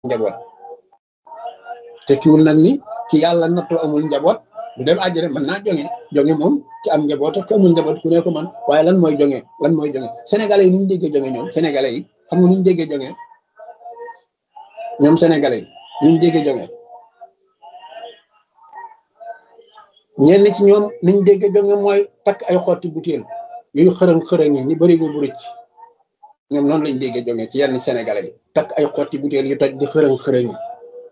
njaboot te kiwul nag ni ki yàlla nattoo amul njaboot du dem àjjana mën naa jonge jonge moom ci am njaboot ak amul njaboot ku ne ko man waaye lan mooy jonge lan mooy jonge sénégalais yi nu ñu déggee jonge ñoom sénégalais yi xam nga nu ñu déggee jonge ñoom sénégalais yi nu ñu déggee jonge ñenn ci ñoom ni ñu déggee jonge mooy takk ay xotti butéel yooyu xërëng xërëng yi ni bëri go bu rëcc ñoom noonu lañ déggee jonge ci yenn sénégalais yi takk ay xotti butéel yu toj di xërëng xërëng yi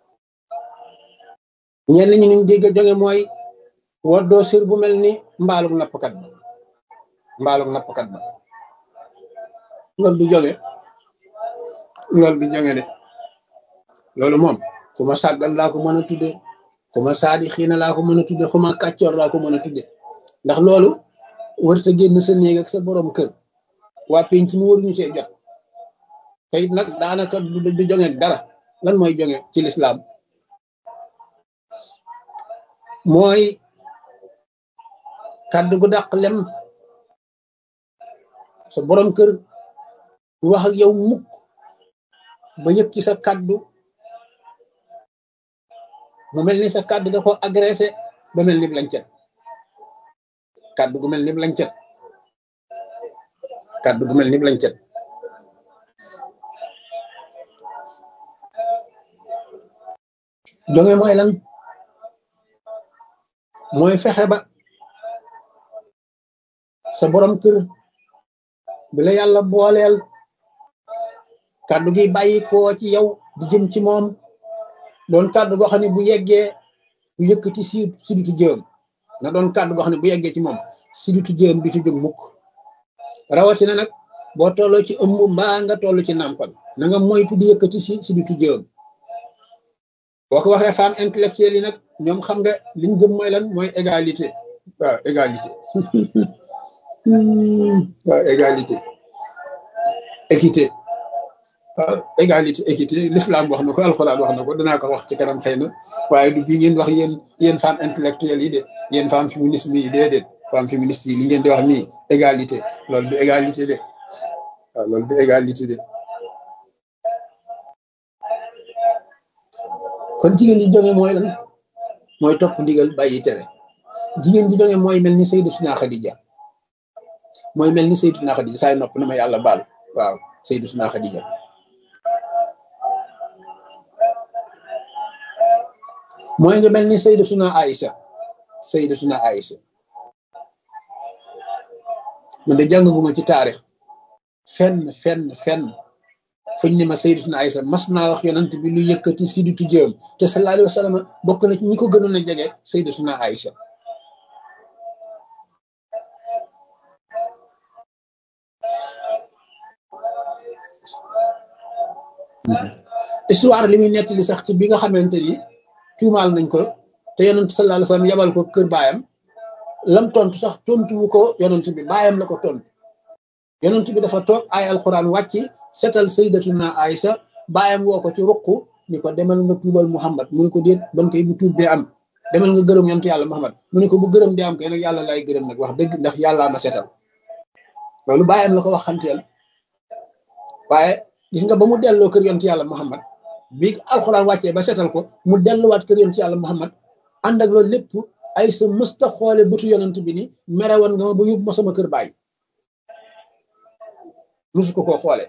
ñenn ñi niñ dégg jonge mooy woddoo sir bu mel ni mbaalug nappkat ba mbaalug nappkat ba loolu du jonge loolu du jonge de loolu moom fu ma sàggan laa ko mën a tudde fu ma saadi xiina laa ko mën a tudde fu ma kàccoor laa ko mën a tudde ndax loolu warta génn sa néeg ak sa borom kër waa penc mi waruñu see jot te it nag daanaka du jonge dara lan mooy jonge ci lislaam mooy kàddu gu dàq lem sa borom kër du wax ak yow mukk ba yëg ci sa kàddu mu mel ni sa kàddu da ko agressé ba mel ni lancet kàddu gu mel ni lancet kàddu gu mel ni lancet jonge mooy lan mooy fexe ba sa borom kër bi la yàlla booleel kàddu gi bàyyi koo ci yow di jëm ci moom doon kàddu goo xam ne bu yeggee bu yëkkati si siditu jëm na doon kàddu goo xam ne bu yeggee ci moom siditu jëm bi ci jóg mukk rawatina nag boo tolloo ci ëmb mbaa nga toll ci nàmpal na nga moytu di yëkkati si siditu jëm boo ko waxee femme intellectuelle yi nag ñoom xam nga liñ gëm mooy lan mooy égalité waaw égalité waaw égalité équité waaw égalité équité l'islam wax na ko alxuraan wax na ko danaa ko wax ci kanam xëy na waaye du bii ngeen wax yéen yéen femme intellectuelle yi de yéen femme féminisme yi déedéet femme féministe yi li ngeen di wax nii égalité loolu du égalité de waaw loolu du égalité de kon jigéen ji jonge mooy lan mooy topp ndigal bàyyi tere jigéen ji jonge mooy mel ni Sayyidatuna Xadija mooy mel ni Sayyidatuna Xadija saay nopp na ma yàlla baal waaw Sayyidatuna Xadija mooy nga mel ni Sayyidatuna Aïcha Sayyidatuna Aïcha man de jàngaguma ci taarix fenn fenn fenn fuñ ne ma Sayyidatuna Aïcha mas naa wax yonent bi lu yëkkati si di tujjéem te sallallahu alayhi wa sallam bokk na ci ñi ko gënoon a jege Sayyidatuna Aïcha histoire li muy nettali sax ci bi nga xamante ni tuumaal nañ ko te yonent sallallahu alayhi wa sallam yabal ko kër baayam lam tontu sax tontuwu ko yonent bi baayam la ko tontu yonent bi dafa toog ay alquran wàcc setal sayyidatuna Aïcha baayam woo ko ci ruq ni ko demal nga tuubal Muhammad mu ne ko déet ban koy bu tuub dee am demal nga gërëm yonent yàlla Muhammad mu ne ko bu gërëm dee am kay nag yàlla lay gërëm nag wax dëgg ndax yàllaa ma setal loolu baayam la ko wax xanteel waaye gis nga ba mu delloo kër yonent yàlla Muhammad bi alxuraan wàccee ba setal ko mu delluwaat kër yonent yàlla Muhammad ànd ak loolu lépp ay sa mësta xoole bëtu yonent bi ni mere woon nga ma ba yóbbu ma sama kër baay musu ko koo xoole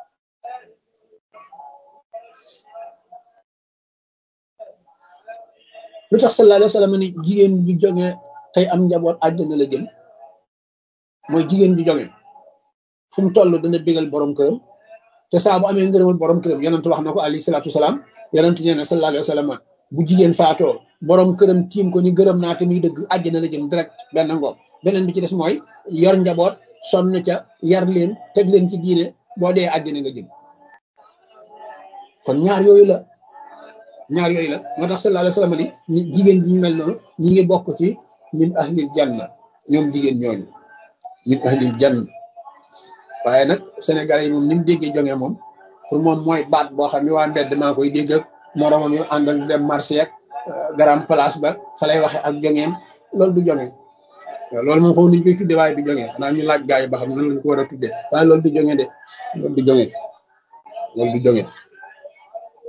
lu tax sallallahu alayhi wa sallam ni jigéen ji jonge tey am njaboot àjjana la jëm mooy jigéen ji jonge fu mu toll dana bégal borom këram te saa bu amee ngërëmal borom këram yonent wax na ko alayhi salaatu salaam yonent nee na sallallahu alayhi wa sallam bu jigéen faatoo borom këram tiim ko ni gërëm naa te muy dëgg àjjana la jëm direct benn ngoog beneen bi ci des mooy yor njaboot sonn ca yar leen teg leen ci diine boo dee àjjana nga jëm kon ñaar yooyu la ñaar yooyu la moo tax sallallahu alayhi wa sallam ni jigéen ji ñu mel noonu ñi ngi bokk ci min ahlil janna ñoom jigéen ñooñu min ahlil janna waaye nag Sénégalais yi moom ni mu déggee jonge moom pour moom mooy baat boo xam ne waa mbedd maa koy dégg ak moromam yu àndal di dem marché ak garam place ba fa lay waxe ak jongeem loolu du jonge waaw loolu moom xaw nañu koy tudde waaye du jonge xanaa ñu laaj gaa yi ba xam nan lañ ko war a tudde waaye loolu du jonge de loolu du jonge loolu du jonge